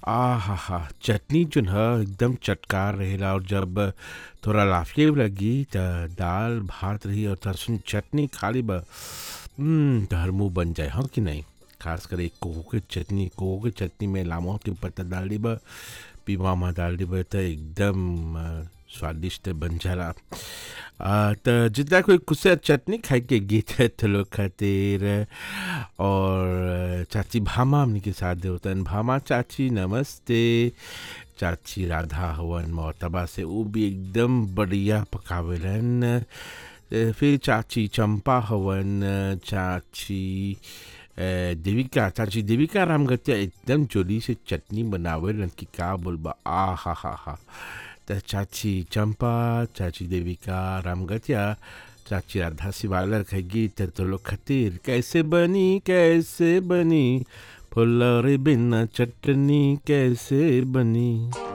आहा! चटनी जोन ह एकदम चटकार रहेला और जब थोड़ा लाफिए लगी त दाल भात रही और थोड़ा चटनी खा लेबा उम, तोहर मुंह बन जाए हाँ कि नहीं खास कर कोको के चटनी कोको के चटनी में लामो के पत्ता डाल देबा पीमा डाल देबा त एकदम अ, स्वादिष्ट बन जाला आ, त जितना कोई कुछ चटनी खाए के गीत है तो लोग खातिर और चाची भामा हमनी के साथ होतन भामा चाची नमस्ते चाची राधा हवन मोतबा से वो भी एकदम बढ़िया पकावेलन ए, फिर चाची चंपा हवन चाची ए, देविका चाची देविका रामगतिया एकदम जोली से चटनी बनावेलन कि का बोलबा आ हा हा हा त चाची चंपा चाची देविका रामगतिया चाची राधा शिवालर के गीत तो लोग खातिर कैसे बनी कैसे बनी फुलौरी बिना चटनी कैसे बनी